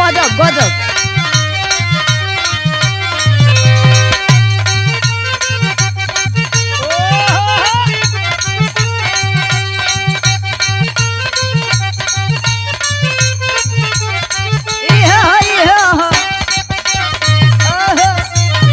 गजब गजब इहे ह, इहे ह। ओहो।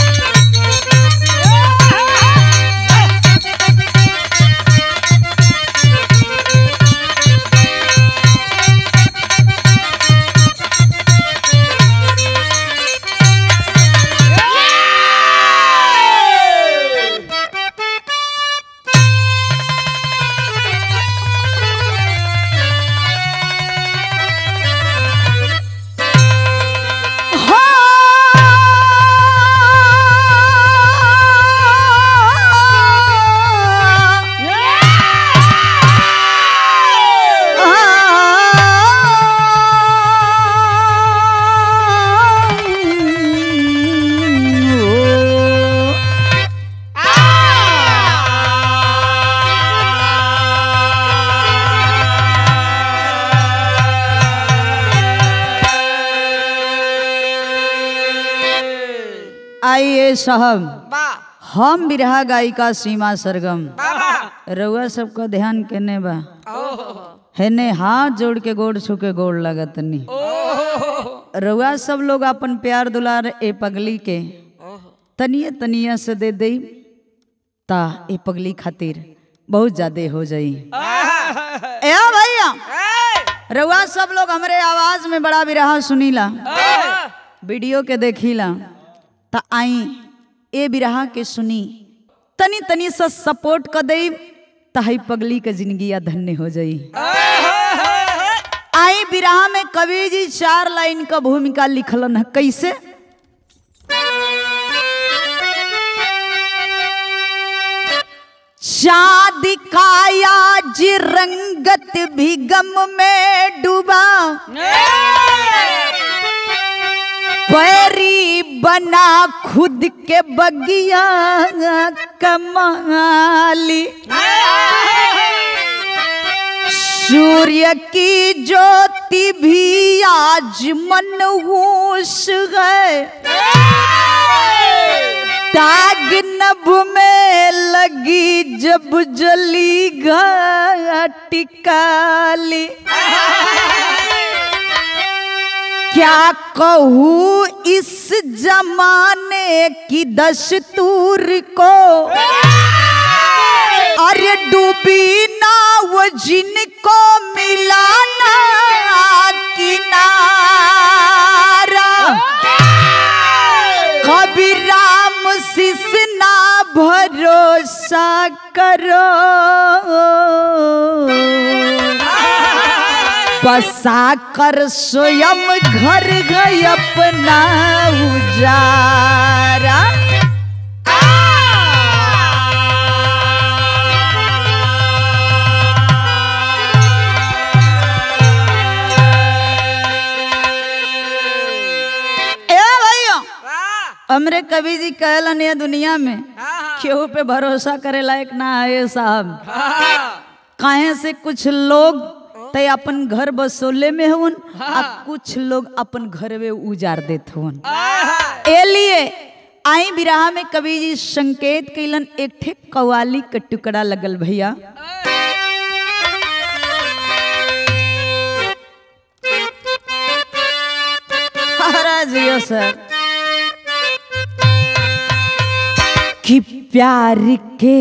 आइए साहब वाह हम बिरहा गायिका सीमा सरगम वाह रउआ सबका ध्यान केने बा हेने हाथ जोड़ के गोड़ छू के गोड़ लगतनी रउआ सब लोग अपन प्यार दुलार ए पगली के तनिए तनिए से दे दई ता ए पगली खातिर बहुत ज्यादा हो जाई ए भैया रउआ सब लोग हमरे आवाज में बड़ा बिरहा सुनीला वीडियो के देखीला ता आई ए बिरहा के सुनी तनी तनी से सपोर्ट कर दई ताही पगली के जिंदगी धन्य हो जाई आई बिरहा में कवि जी चार लाइन का भूमिका लिखलन है कैसे चाँद का आज रंगत भी गम में डूबा पैरी बना खुद के बगिया कमाली सूर्य की ज्योति भी आज मनहूस है ताग नभ में लगी जब जली घटिकाली क्या कहूँ इस जमाने की दस्तूर को अरे डूबी ना वो जिनको मिलाना किनारा कभी राम शिष ना भरोसा करो बसा कर स्वयं घर गए अपना उजारा ए भैया हमरे कवि जी कहलन ये दुनिया में केहू पे भरोसा करे लायक ना है साहब काहे से कुछ लोग ते अपन घर बसोले में हुन आ कुछ लोग अपन घर में उजाड़ देत हुन ए लिए आई बिराह में कवि जी संकेत कैलन एक ठे कवाली के टुकड़ा लगल भैया महाराज यो सर कि प्यार के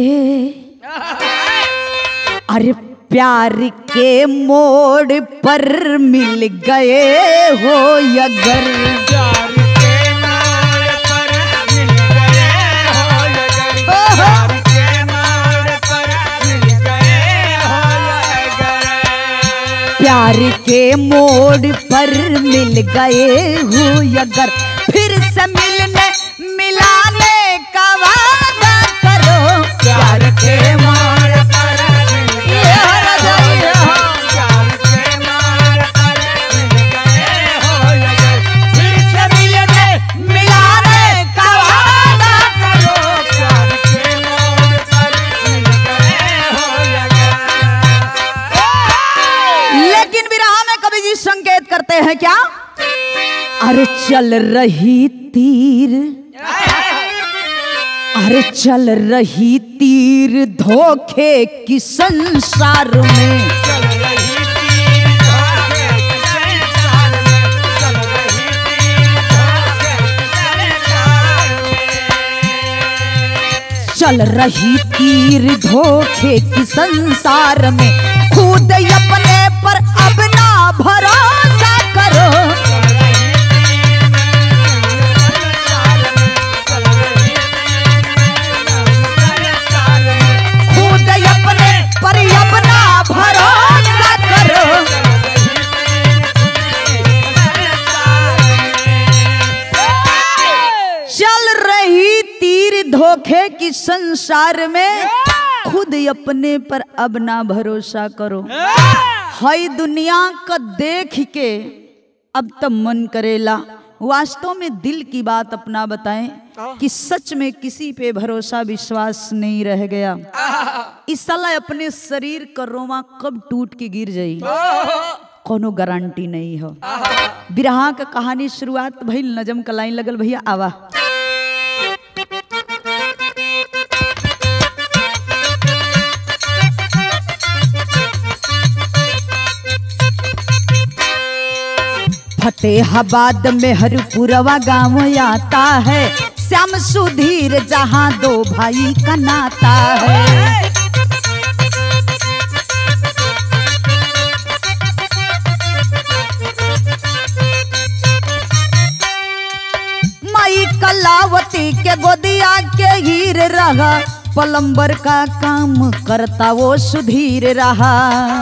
अरे प्यार के मोड़ पर मिल गए हो अगर प्यार के नाड़ पर मिल गए हो अगर प्यार के नाड़ पर मिल गए हो अगर प्यार के मोड़ पर मिल गए हो अगर फिर से मिलने मिलाने का वादा करो प्यार के नाड़ पर मिल ये गए हो राजा, ये हो। प्यार के नाड़ पर मिल गए हो अगर फिर से मिलने मिलाने का वादा करो प्यार के नाड़ पर मिल गए हो अगर लेकिन विराह में कवि जी संकेत करते हैं क्या अरे चल रही तीर अरे चल रही तीर धोखे की संसार में चल रही तीर धोखे के संसार में चल रही तीर धोखे के संसार में चल रही तीर धोखे की संसार में खुद अपने पर अब ना भरोसा करो चल रही तीर संसार में चल रही तीर संसार में खुद अपने पर अब ना भरोसा करो चल रही तीर धोखे की संसार में खुद अपने पर अब ना भरोसा करो हई दुनिया का देख के अब तो मन करेला वास्तव में दिल की बात अपना बताएं कि सच में किसी पे भरोसा विश्वास नहीं रह गया इस साला अपने शरीर का रोमा कब टूट के गिर जाई कोनो गारंटी नहीं हो बिरहा का कहानी शुरुआत भइल नजम का लाइन लगल भैया आवा फतेहाबाद में हरपुरवा गांव आता है श्याम सुधीर जहां दो भाई का नाता है माई कलावती के गोदिया के हीर रहा पलंबर का काम करता वो सुधीर रहा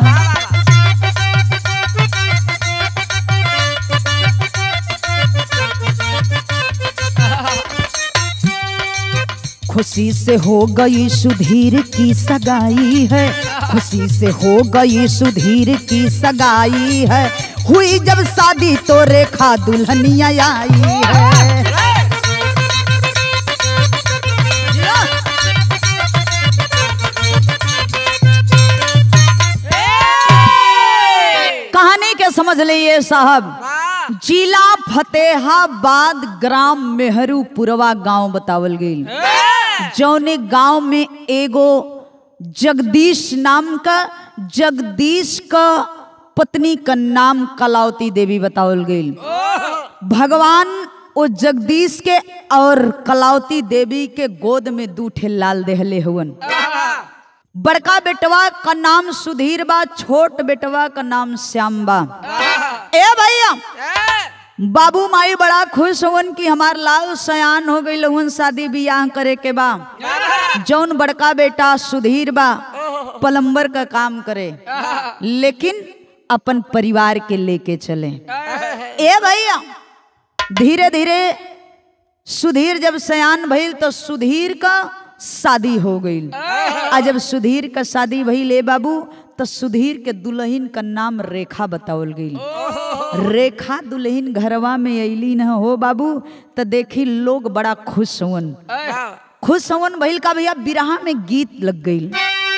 खुशी से हो गई सुधीर की सगाई है खुशी से हो गई सुधीर की सगाई है हुई जब शादी तो रेखा दुल्हनिया आई है कहानी के समझ लिए साहब जिला फतेहाबाद ग्राम मेहरूपुरवा गांव बतावल गई जौने गांव में एगो जगदीश नाम का जगदीश का पत्नी का नाम कलावती देवी बतावल गई भगवान वो जगदीश के और कलावती देवी के गोद में दूठे लाल देहले हुवन बड़का बेटवा का नाम सुधीर बा छोट बेटवा का नाम श्याम बा ए भैया बाबू माई बड़ा खुश हुवन कि हमार लाल सयान हो गई हुन शादी बियाह करे के बा जौन बड़का बेटा सुधीर बा पलम्बर का काम करे लेकिन अपन परिवार के लेके चले ए भैया धीरे धीरे सुधीर जब सयान भइल तो सुधीर का शादी हो गई आ जब सुधीर का शादी भइल ए बाबू तो सुधीर के दुल्हन का नाम रेखा बतावल गई रेखा दुल्हन घरवा में अली न हो बाबू तो देखी लोग बड़ा खुश हुवन खुश हुवन भइल का भैया बिरहा में गीत लग गई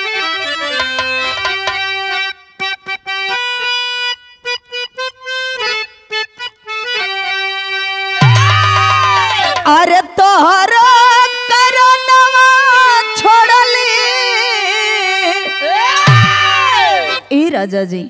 अरे तोहरो करनवा छोड़ली ए राजा जी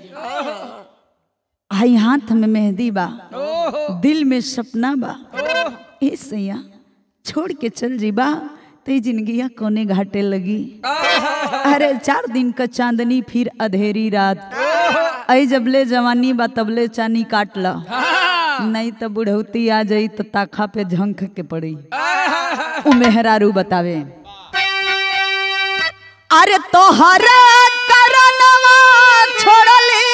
आई हाथ में मेहंदी बा दिल में सपना बा ए सैया छोड़ के चल जी बा ते जिंदगिया कोने घाटे लगी अरे चार दिन का चांदनी फिर अधेरी रात आई जबले जवानी बा तबले चानी काट ला नहीं तो बुढ़ौती आ जाई तो ताखा पे झंक के पड़ी उ मेहरारू बतावे अरे तोहरा करनवा छोड़ली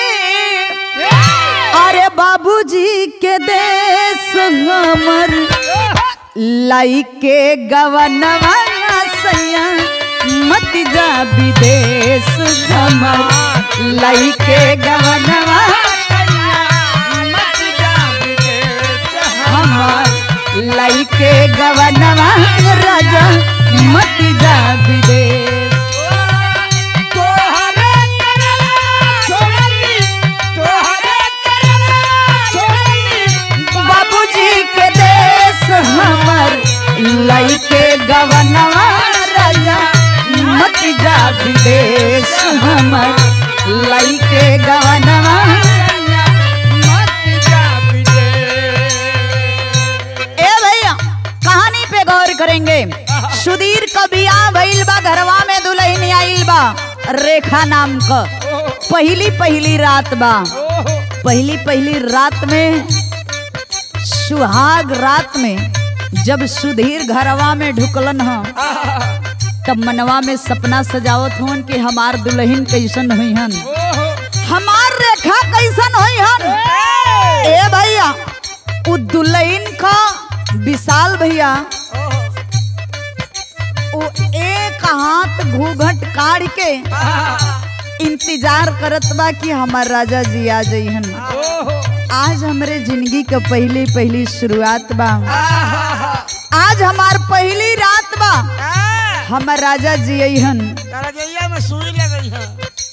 अरे बाबूजी के देश हमर लाई के गवनवा सैया मत जा विदेश हमर लाई के गवनवा हमर लाई के गवनवा राजा मत जा विदेश करेंगे सुधीर का बियाह भइल बा घरवा में दुल्हन आइल बा रेखा नाम का पहली पहली रात बा पहली पहली रात में सुहाग रात में जब सुधीर घरवा में ढुकलन ह तब मनवा में सपना सजावत हुन कि हमार दुल्हन कैसन हुई हन हमार रेखा कैसन हुई हन ए भैया उ दुल्हन का विशाल भैया वो एक हाथ घूघट काढ़ के इंतजार करत बा कि हमार राजा जी आ जइहन आज हमरे जिंदगी के पहली पहली शुरुआत बा आज हमार पहली रात बा हमर राजा जी अइहन रजैया में सुई लगई है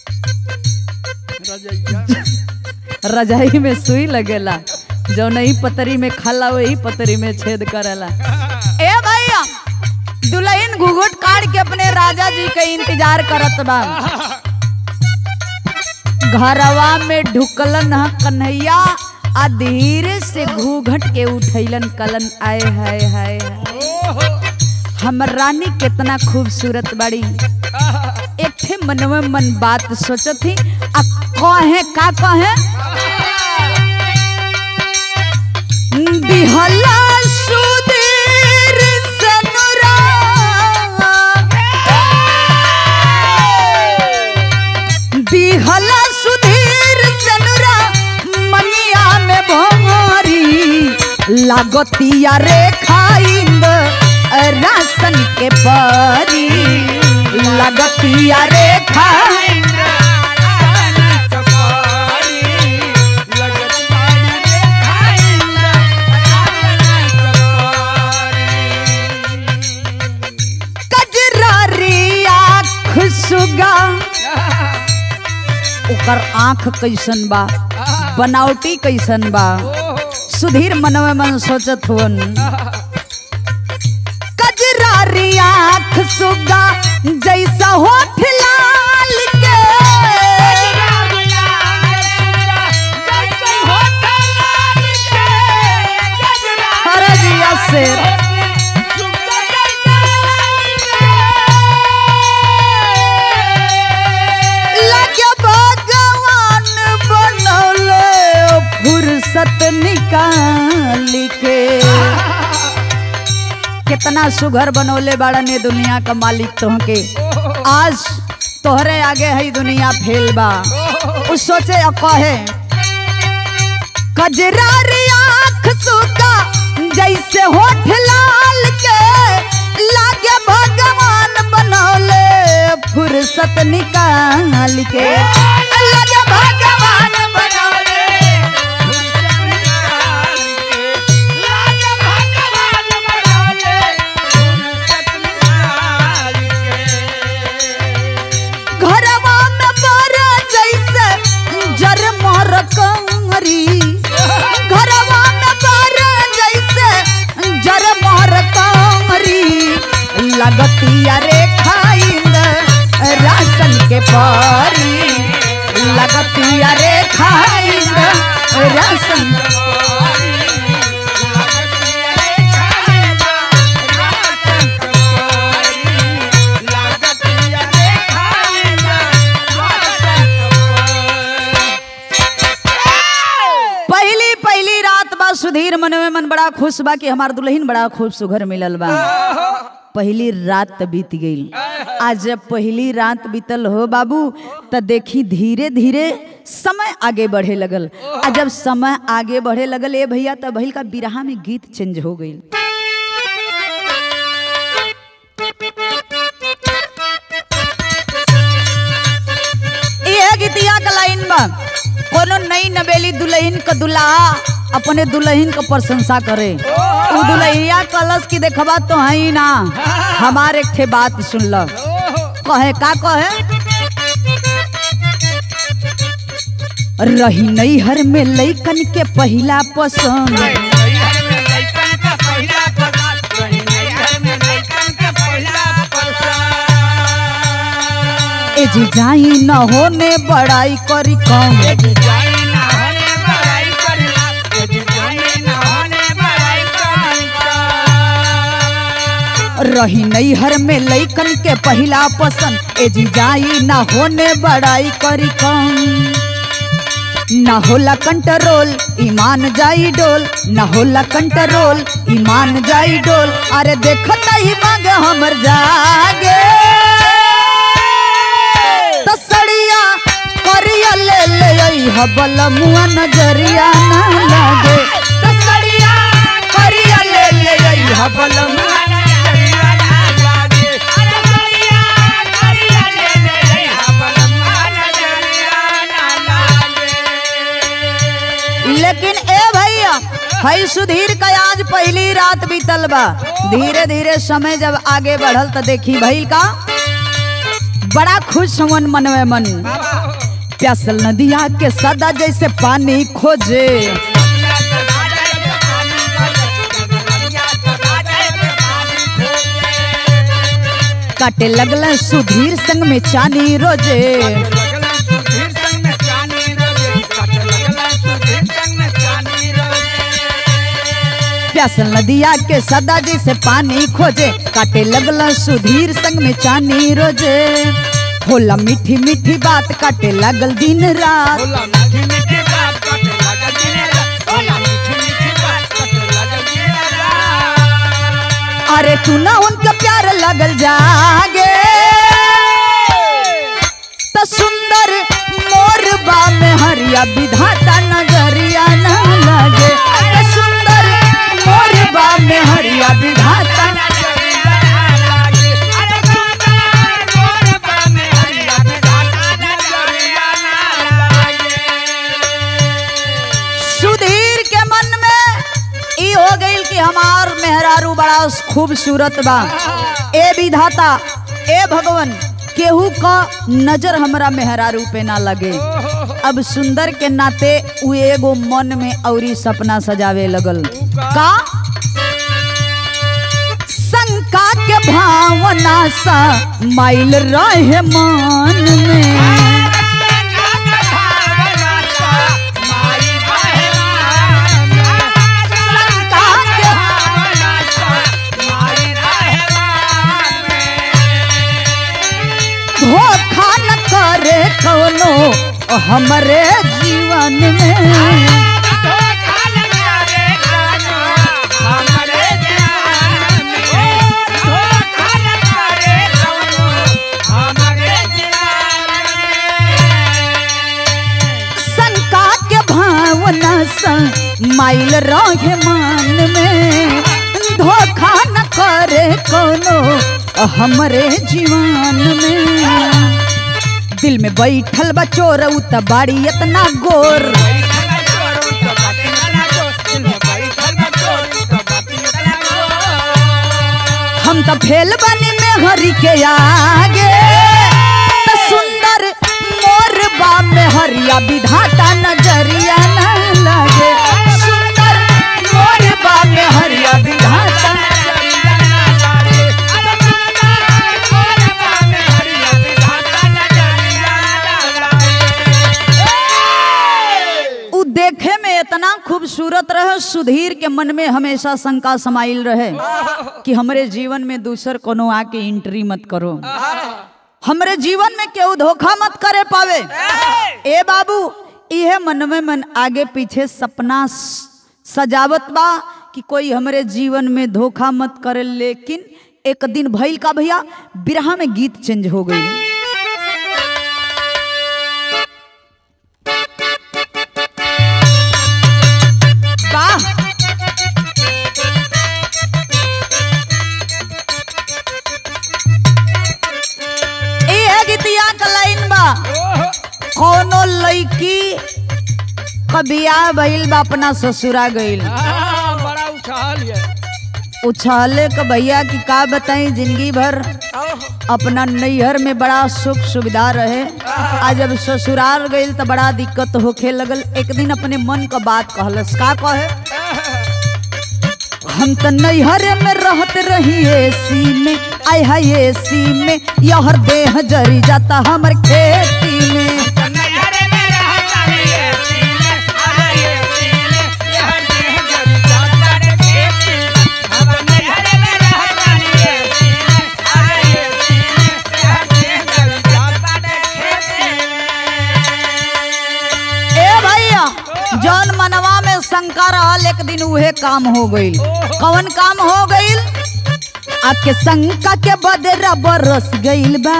रजैया रजाई में सुई लगेला जो नहीं पतरी में खाला वही पतरी में छेद करेला ए भैया दुल्हन घुघुट काट के अपने राजा जी के इंतजार करत बा घरवा में ढुकलन ह कन्हैया आ धीरे से घूघट के उठैलन कलन आए हाय हाय हाय हमर रानी कितना खूबसूरत बड़ी एक थे मन में मन बात सोचत थी आ कहे का कहे दिहला सुधीर सनुरा दिहला सुधीर सनुरा मनिया में भोरी लागतिया रे खाइंद रासन के परी लागतिया रे खाइंद कजरारी आँख सुगा ओकर आँख कैसन बा बनावटी कैसन बा सुधीर मनवे मन सोचत हुन कजरारी आँख सुगा जैसा होठ लाल के अरे जिया शेर लगे भगवान बनौले फुर्सत निकाल के कितना सुघर बनौले बाड़ा ने दुनिया का मालिक तोहके आज तोहरे आगे है दुनिया फेल बा उ सोचे और कहे कजरारी आँख सुगा जैसे होठ लाल के लागे भगवान बनौले फुर्सत निकाल के लागे भगवान बनौले घरवा में बड़ा जैसे जर मर कंगरी घरवा में बड़ा जैसे जर मर कंगरी लगतिया रे खाइंद राशन के परी लगतिया रे खाइंद राशन पहली पहली रात बा सुधीर मन में मन बड़ा खुश बा कि हमार दुल्हन बड़ा खूब सुघर मिलल बा पहली रात बीत गई आज जब पहली रात बीतल हो बाबू त देखी धीरे धीरे समय आगे बढ़े लगल आ जब समय आगे बढ़े लगल ए भैया त भइल का बिरहा में गीत चेंज हो गई यह गीतिया का लाइन बा कोनो नई नवेली दुल्हन का दुल्हा अपने दुल्हन का प्रशंसा करे उ दुल्हैया कलश की देखबा तो है ही ना हमार एक ठे बात सुन ल कहे का कहे रही नई हर में लइकन के पहिला पसंद ए जी जाई न होने बड़ाई करी कम रही नैहर में लैकन के पहिला पसंद ए जी जाई ना होने बड़ाई करी कम ना होला कंट्रोल ईमान जाई डोल ना होला कंट्रोल ईमान जाई डोल अरे देखत ही मांग हमर जागे तसड़िया करिया ले ले आई हबल मुआ नजरिया ना लागे तसड़िया करिया ले ले आई हबल मुआ लेकिन ए भैया हई सुधीर का आज पहली रात बीतल बा धीरे धीरे समय जब आगे बढ़ल तो देखी भइल का बड़ा खुश मन मनवे मन प्यासल नदिया के सदा जैसे पानी खोजे काटे लगल सुधीर संग में चानी रोजे प्यासल नदिया के सदा जैसे पानी खोजे काटे लगल सुधीर संग में चानी रोजे होला मीठी मीठी बात काटे लगल दिन रात अरे तू ना उनका प्यार लगल जागे तो सुंदर मोर बा में हरिया विधाता नजरिया ना लगे तो सुंदर मोर बा में हरिया विधाता सुधीर के मन में ई हो गई कि हमार मेहरारू बड़ा खूबसूरत बा ए विधाता ए भगवन केहू का नजर हमरा मेहरारू पे ना लगे अब सुंदर के नाते उ एगो मन में औरी सपना सजावे लगल का शंका के भावना सा माइल रहे मन में शंका के धोखा न करे कौनो हमरे जीवन में शंका के भावना सा माइल रहे मान में धोखा न करे कोनो हमरे जीवन में दिल में बैठल बा चोर उ त बाड़ी इतना गोर हम तो फेल बनी में हरी के आगे त सुंदर मोर बा में हरिया विधाता नजरिया ना लगे सुंदर मोर बा में हरिया विधाता उ देखे में इतना खूबसूरत रहे सुधीर के मन में हमेशा शंका समाइल रहे कि हमरे जीवन में दूसर कोनो आके एंट्री मत करो हमरे जीवन में केहू धोखा मत करे पावे ए बाबू इहे मन में मन आगे पीछे सपना स- सजावत बा कि कोई हमरे जीवन में धोखा मत करे लेकिन एक दिन भइल का भैया बिरहा में गीत चेंज हो गई वाह ई है गीतिया का लाइन बा कोनो लड़की कबिया भइल बा अपना ससुरा गइल बड़ा उछाल है उछाले क भैया की का बताई जिंदगी भर अपना नैहर में बड़ा सुख सुविधा रहे आज जब ससुराल गइल तो बड़ा दिक्कत होखे लगल एक दिन अपने मन का बात कहलस का कहे हम तो नैहर में रहत रही एसी में आय हाय एसी में यहर देह जरी जाता हमर खेती में शंका रहल एक दिन उहे काम हो गईल कौन काम हो गईल आके शंका के बदरा बरस गईल बा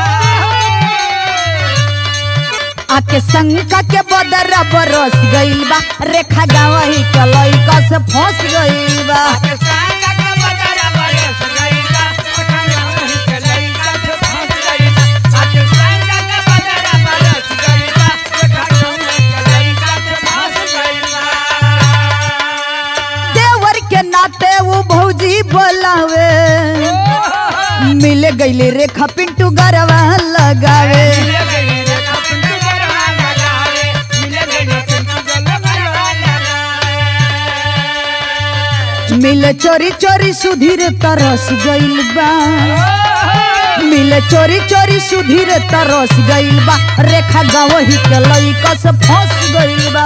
आके शंका के बदरा बरस गईल बा रेखा गावही के लइका से फंस गईल बा देवर के नाते वो भौजी बोलावे मिल गईले रेखा पिंटू गरवा लगावे मिल चोरी चोरी सुधीर तरस गईल बा मिल चोरी चोरी सुधीर तरस गईल बा रेखा गवही के लइका से फंस गईल बा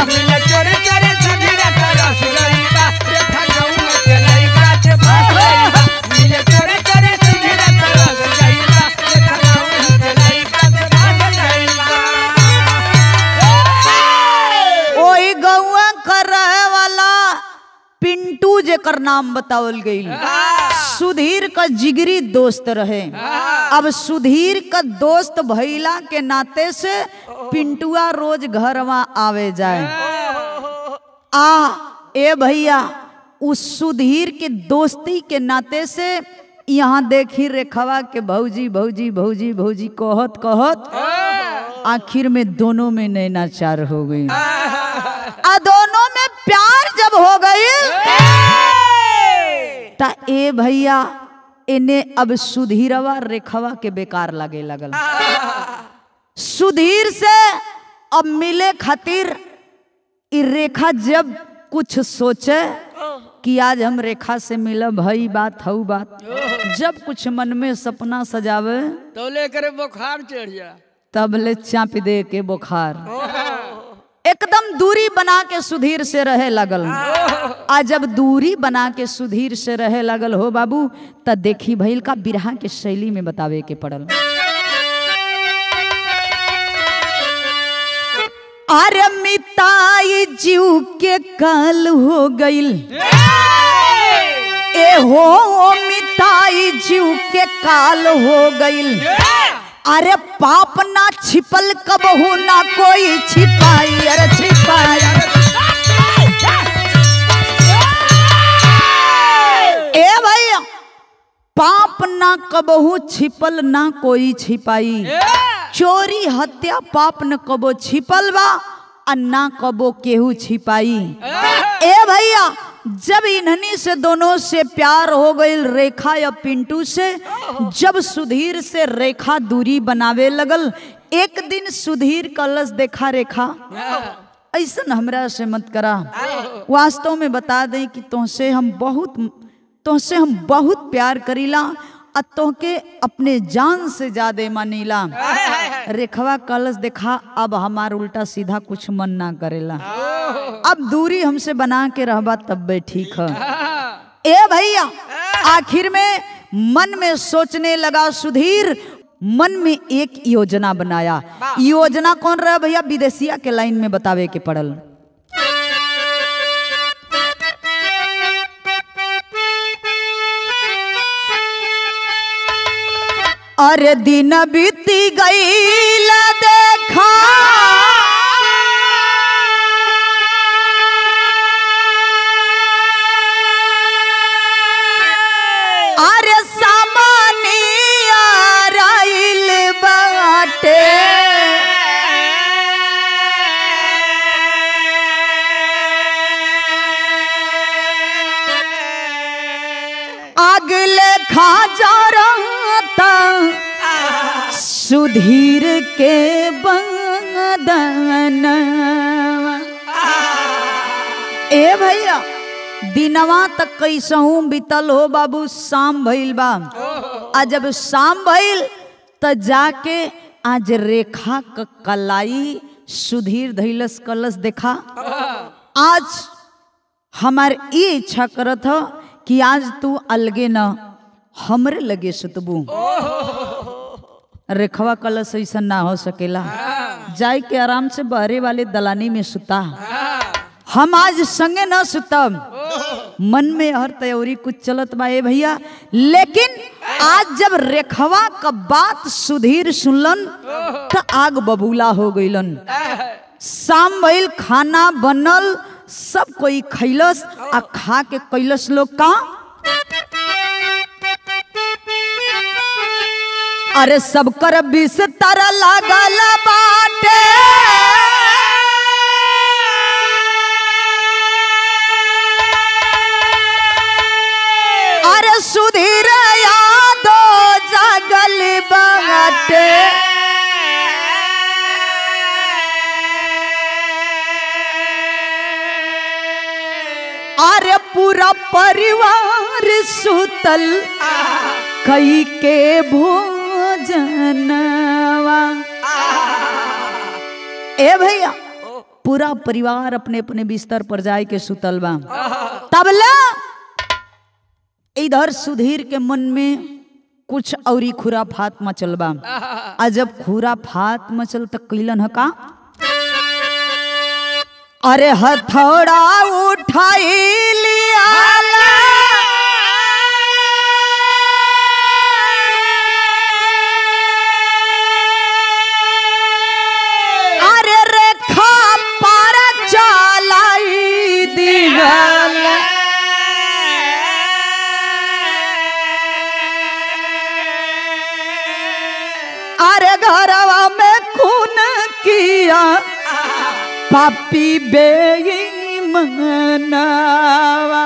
ओई गौआ कर रहे वाला पिंटू जेकर नाम बतावल गईल सुधीर का जिगरी दोस्त रहे अब सुधीर का दोस्त भैला के नाते से पिंटुआ रोज घरवा आवे जाए आ ए भैया उस सुधीर के दोस्ती के नाते से यहाँ देखी रेखवा के भौजी भौजी भौजी भौजी कहत कहत आखिर में दोनों में नैनाचार हो गई आ दोनों में प्यार जब हो गई ता ए भैया इन्हें अब सुधीरवा रेखवा के बेकार लगे लगल सुधीर से अब मिले खातिर ई रेखा जब कुछ सोचे कि आज हम रेखा से मिलब भई बात हऊ बात जब कुछ मन में सपना सजावे तो लेकर बुखार चढ़ जा तब ले चाप दे के बुखार एकदम दूरी बना के सुधीर से रहे लगल आ जब दूरी बना के सुधीर से रहे लगल हो बाबू त देखी भइल का बिरहा के शैली में बतावे के पड़ल अरे मिताई जीव के काल हो गईल ए हो मिताई जीव के काल हो गईल अरे पाप ना छिपल कबहू ना कोई छिपाई अरे छिपाई ए भैया पाप ना कबहू छिपल ना कोई छिपाई चोरी हत्या पाप न कबो छिपल बा आ ना कबो केहू छिपाई ए भैया जब इन्हनी से दोनों से प्यार हो गई रेखा या पिंटू से जब सुधीर से रेखा दूरी बनावे लगल एक दिन सुधीर कलश देखा रेखा ऐसा हमरा से मत करा वास्तव में बता दें कि तुमसे हम बहुत तुमसे हम बहुत प्यार करीला आ तोहके अपने जान से ज्यादा मानीला रेखवा कलश देखा अब हमार उल्टा सीधा कुछ मन ना करेला अब दूरी हमसे बना के रहबा तब बे ठीक है ए भैया आखिर में मन में सोचने लगा सुधीर मन में एक योजना बनाया योजना कौन रहा भैया विदेशिया के लाइन में बतावे के पड़ल अरे दिन बीती गईल देखा अरे सामानिया राइल बाटे अगले खा जा रहा सुधीर के बंदन ए भैया दिनवा तक कैसहू बीतल हो बाबू शाम भइल बा आ जब शाम भइल त जाके आज रेखा क कलाई सुधीर धैलस कलस देखा आज हमार ये इच्छा करत ह कि आज तू अलगे न हमरे लगे सुतबू रेखवा कलश ऐसा ना हो सकेला जाए के आराम से बहरे वाले दलानी में सुता हम आज संगे न सुतम मन में हर तैयारी कुछ चलत बा ए भैया लेकिन आज जब रेखवा का बात सुधीर सुनलन त आग बबूला हो गईलन शाम भइल खाना बनल सब कोई खैलस आ खा के कैलस लोग का अरे सब कर बिस्तर लागल बाटे अरे सुधीर यादो जागल बाटे अरे पूरा परिवार सुतल कई के भोजनवा ए भैया पूरा परिवार अपने अपने बिस्तर पर जाए के सुतल बा तबला इधर सुधीर के मन में कुछ औरी खुराफात मचल बा आ जब खुराफात मचल त कैलन ह का अरे हथौड़ा उठाई लियाला अरे रेखा पार चलाई दिगल अरे घरवा में खून किया पापी बेईमानवा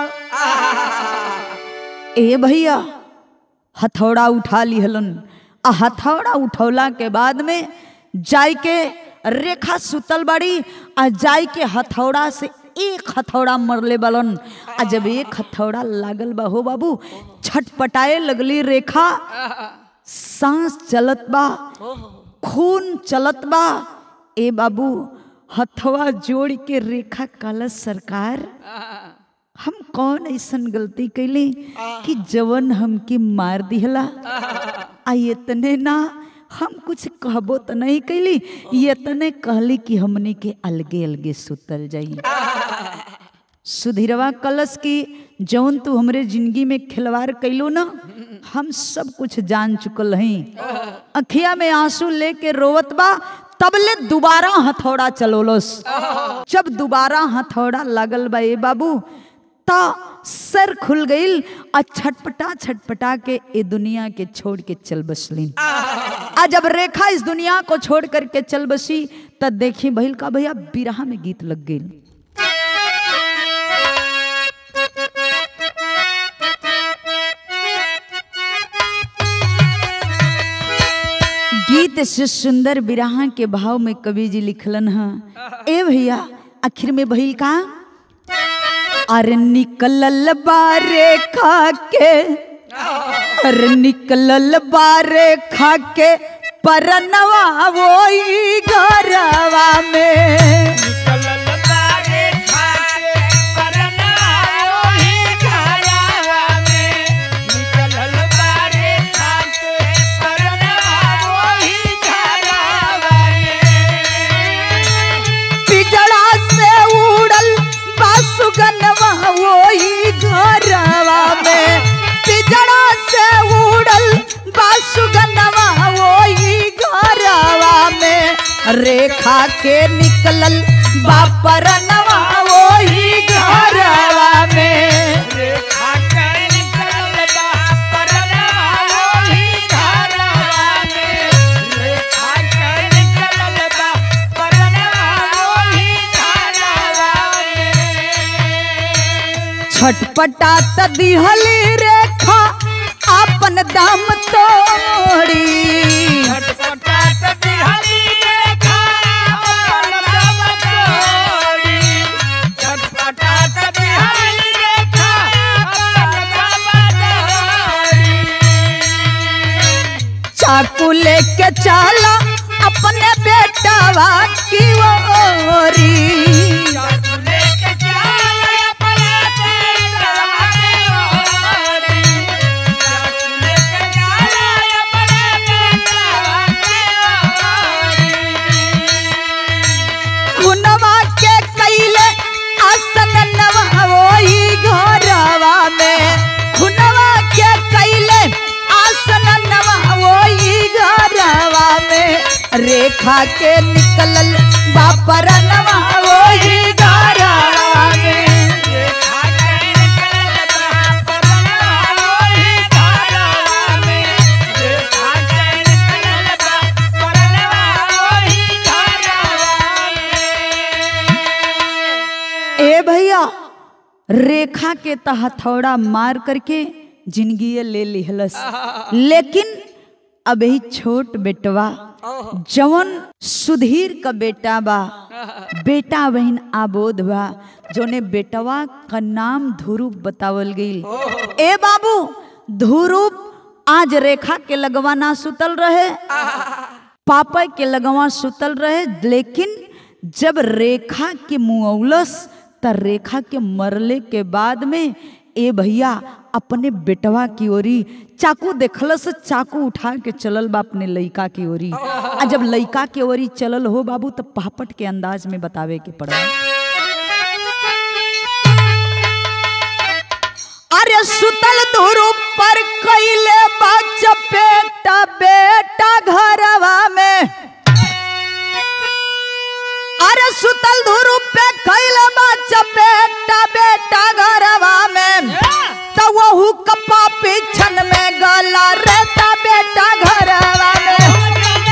ए भैया हथौड़ा उठा लिहलन आ हथौड़ा उठौला के बाद में जाय के रेखा सुतल बाड़ी आ जाय के हथौड़ा से एक हथौड़ा मरले बलन आ जब एक हथौड़ा लागल बा हो बाबू छटपटाए लगली रेखा सांस चलत बा खून चलत बा ए बाबू हथवा जोड़ के रेखा कालस सरकार हम कौन ऐसन गलती कैली कि जवन हमके मार दिहला आ इतने ना हम कुछ कहबो तो नहीं कैली इतने कहली कि हमने के अलगे अलगे सुतल जाई सुधीरवा कलश की जौन तू हमरे जिंदगी में खिलवाड़ कैलो ना हम सब कुछ जान चुकल हई अखिया में आंसू लेके रोवत बा तबले दोबारा हथौड़ा चलोलस जब दोबारा हथौड़ा लागल बा ए बाबू ता सर खुल गईल आ छटपटा छटपटा के ए दुनिया के छोड़ के चल बसलीन आ जब रेखा इस दुनिया को छोड़ करके चल बसी तब देखी भइल का भैया बिरहा में गीत लग गई गीत से सुंदर बिरहा के भाव में कवि जी लिखलन है ए भैया आखिर में भइल का अरे निकलल बारे खा के अरे निकलल बारे खा के परनवा वही घरवा में निकलल बारे खाके परना ओही घरवा में निकलल बारे खाके परना ओही घरवा में पिजड़ा से उड़ल बासुगनवा वही घरवा में पिजड़ा से उड़ल बासुगनवा वही घरवा में रेखा के निकलल बापरनवा वही घरवा में रेखा के निकलल बा परना ओही घरवा में रेखा के निकलल बा परना ओही घरवा में छटपटा त दिहली रेखा अपन दाम तोड़ी छटपटात बिहारी रेखा अपन दम तोड़ी छटपटात बिहारी रेखा अपन दम तोड़ी चाकू लेके चला अपने बेटावा की ओरी चाकू लेके चल अपने बेटवा के ओरी चाकू लेके चल अपने बेटवा के ओरी खुनवा के कैले आ रेखा के निकलल बापरनवा वही घरवा में ए भैया रेखा के त हथौड़ा मार करके जिंदगी ले लिहलस लेकिन अभी छोट बेटवा जवन सुधीर का बेटा बा बेटा बहन आबोध बा जोने बेटवा का नाम ध्रुव बतावल गईल ए बाबू ध्रुव आज रेखा के लगवा ना सुतल रहे पापा के लगवा सुतल रहे लेकिन जब रेखा के मुआवलस त रेखा के मरले के बाद में ए भैया अपने बेटवा की ओरी चाकू देखलस चाकू उठा के चलल बा अपने लइका की ओरी आ जब लइका के ओरी चलल हो बाबू तो पापट के अंदाज में बतावे के पड़ा अरे सुतल धुरु पर कैले बा चपेटा बेटा घरवा में अरे सुतल धुरु पे कैले बा चपेटा बेटा घरवा में तो वहू कपा पीछन में गला रहता बेटा घरवा में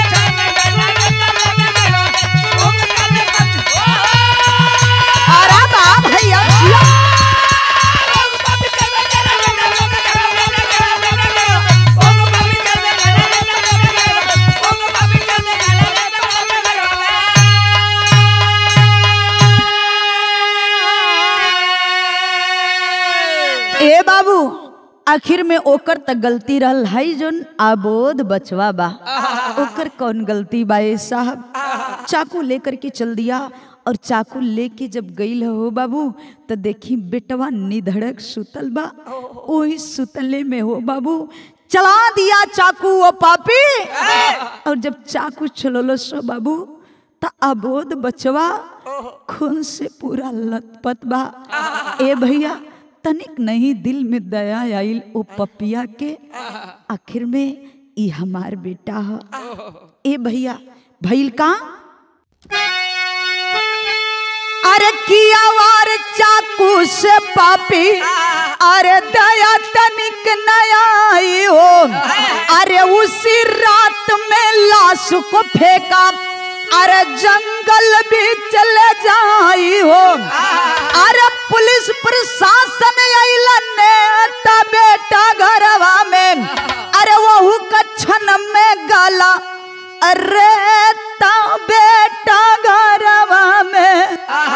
अरे बा भैया जिया। ए बाबू आखिर में ओकर त गलती रहल है जोन आबोध बचवा बा ओकर कौन गलती बा ए साहब चाकू लेकर के चल दिया और चाकू लेके जब गईल हो बाबू तो देखी बेटवा निधड़क सुतल बा ओही सुतले में हो बाबू चला दिया चाकू वो पापी और जब चाकू चलोलो सो बाबू त अबोध बचवा खून से पूरा लथपथ बा ए भैया तनिक नहीं दिल में दया आइल ओ पपिया के आखिर में ई हमार बेटा ह ए भैया भइल का अरे किया वार चाकू से पापी अरे दया तनिक नया आई हो अरे उसी रात में लाश को फेंका अरे जंगल भी चले जाई हो अरे पुलिस प्रशासन अइलन नेता बेटा घरवा में अरे वहू कछन में गला अरे ता बेटा घरवा में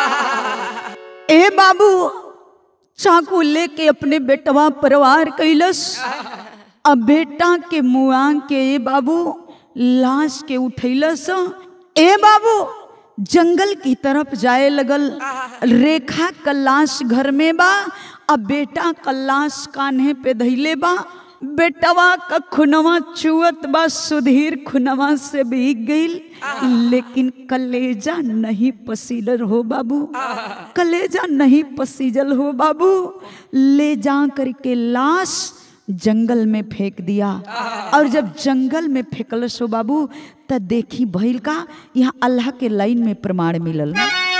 ए बाबू चाकू लेके अपने बेटवा परवार कैलस अब बेटा के मुआ के ए बाबू लाश के उठैलस ए बाबू जंगल की तरफ जाए लगल रेखा का लाश घर में बा अब बेटा का लाश कान्हे पे धैले बा बेटवा का खुनवा चुअत बा सुधीर खुनवा से भीग गईल लेकिन कलेजा नहीं पसीजल हो बाबू कलेजा नहीं पसीजल हो बाबू ले जा करके लाश जंगल में फेंक दिया और जब जंगल में फेंकल सो बाबू त देखी भइल का यहाँ अल्लाह के लाइन में प्रमाण मिलल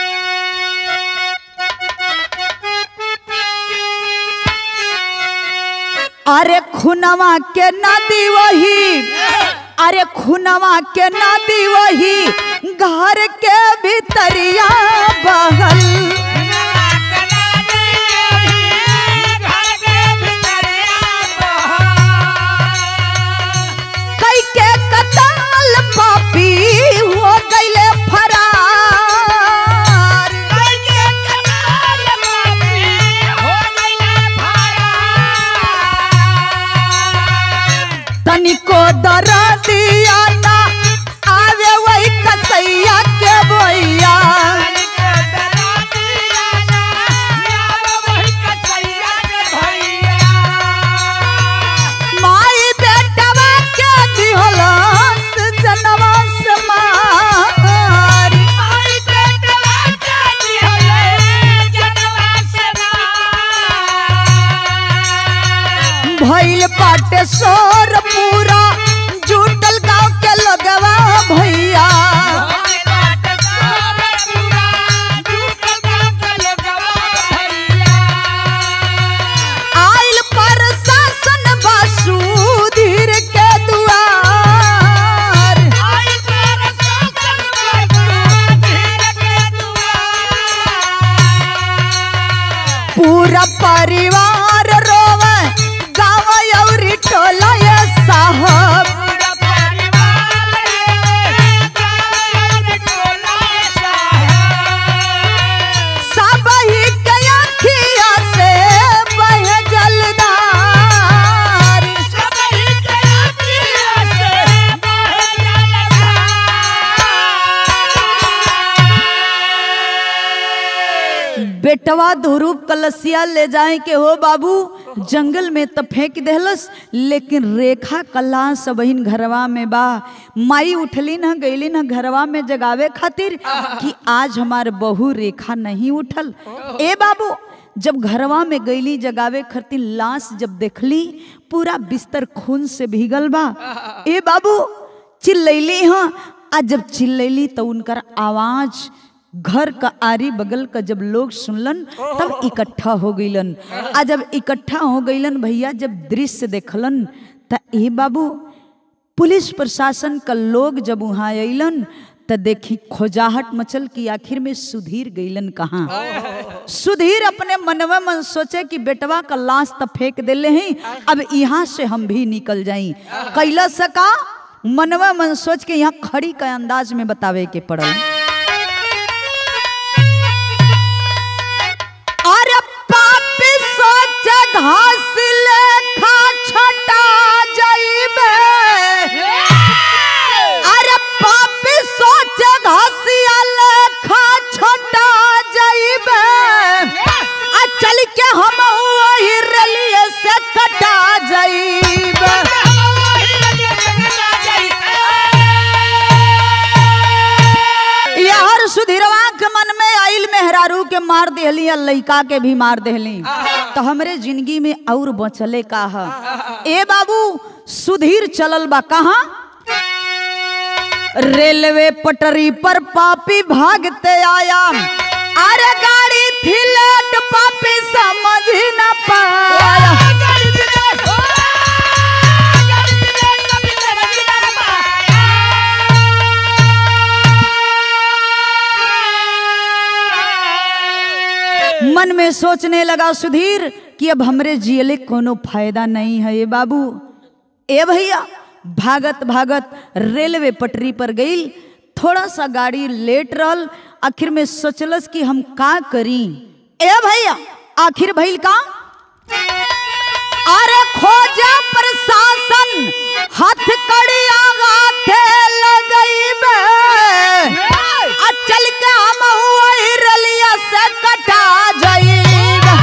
अरे खुनवा के नदी वही अरे खुनवा के नदी वही घर के भीतरिया बहल कई के कतल पापी हो गईले फरार तनिको दरा दिया ना आवे वही कसैया के बोइया माई बेटवा के दिहलस जनवा से मारी भइल बाटे सोर पूरा जुटल गांव के लगवा भैया बेटवा धुरूप कलसिया ले जाए के हो बाबू जंगल में त फेंक देहलस लेकिन रेखा कला सबहिन घरवा में बा माई उठली न गईली न घरवा में जगावे खातिर कि आज हमार बहू रेखा नहीं उठल ए बाबू जब घरवा में गईली जगावे खातिर लाश जब देखली पूरा बिस्तर खून से भीगल बा ए बाबू चिल्लैली हाँ आ जब चिल्लैली तो उनकर आवाज घर का आरी बगल का जब लोग सुनलन तब इकट्ठा हो गईलन आ जब इकट्ठा हो गईलन भैया जब दृश्य देखलन त ए बाबू पुलिस प्रशासन का लोग जब वहाँ अलन त देखी खोजाहट मचल कि आखिर में सुधीर गईलन कहाँ सुधीर अपने मनवा मन सोचे कि बेटवा का लाश त फेंक देले हैं अब यहाँ से हम भी निकल जाई कैला सका मनवा मन सोच के यहाँ खड़ी का अंदाज में बतावे के पड़ल अरे पापी सोच घास लेखा छटा जाइबे अरे पापी सोच घासिया लेखा छटा जाइबे आ चल के हम वही रलिए से कटा जाइबे यार सुधीरवा के मन में आइल मेहरारू के मार देहली या लइका के भी मार देहली तो हमरे जिंदगी में और बचले का है ए बाबू सुधीर चलल बा कहाँ रेलवे पटरी पर पापी भागते आया अरे गाड़ी थी लेट पापी समझ ही न पाया मन में सोचने लगा सुधीर कि अब हमरे जियले कोनो फायदा नहीं है ये बाबू ए भैया भागत भागत रेलवे पटरी पर गई थोड़ा सा गाड़ी लेट रहल आखिर में सोचलस कि हम का करी ए भैया आखिर भइल का अरे खोजा प्रशासन हाथ कड़िया गाथे लगइबे आ चल के हम वही रलिया से कटा जाइबे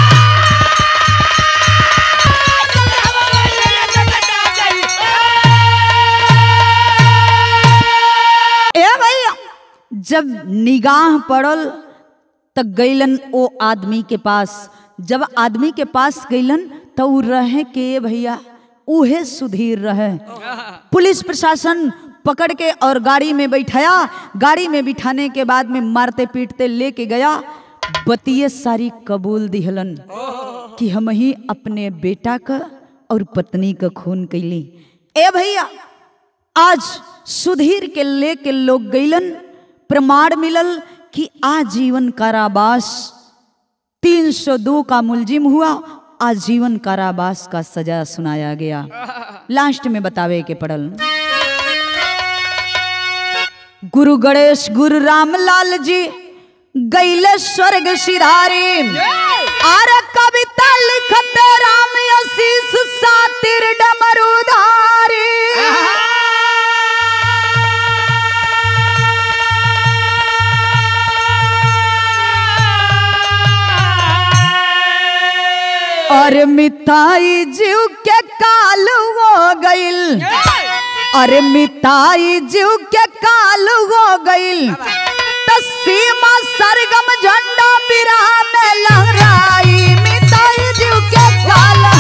ए भैया जब निगाह पड़ल त गईलन ओ आदमी के पास जब आदमी के पास गईलन तो उ रहे के भैया उहे सुधीर रहे पुलिस प्रशासन पकड़ के और गाड़ी में बैठाया गाड़ी में बिठाने के बाद में मारते पीटते लेके गया बतिये सारी कबूल दिहलन कि हम ही अपने बेटा का और पत्नी का खून कैली ए भैया आज सुधीर के लेके लोग गईलन प्रमाण मिलल कि आजीवन कारावास 302 का मुलजिम हुआ आजीवन कारावास का सजा सुनाया गया लास्ट में बतावे के पड़ल गुरु गणेश गुरु रामलाल जी गैले स्वर्ग सिधारी आर कविता लिखते राम आशीष सातिर डमरुधारी और मिताई जीव के काल हो गईल अरे मिताई जीव के काल हो गईल त सीमा सरगम झंडा बिरा में लहराई मिताई जीव के काल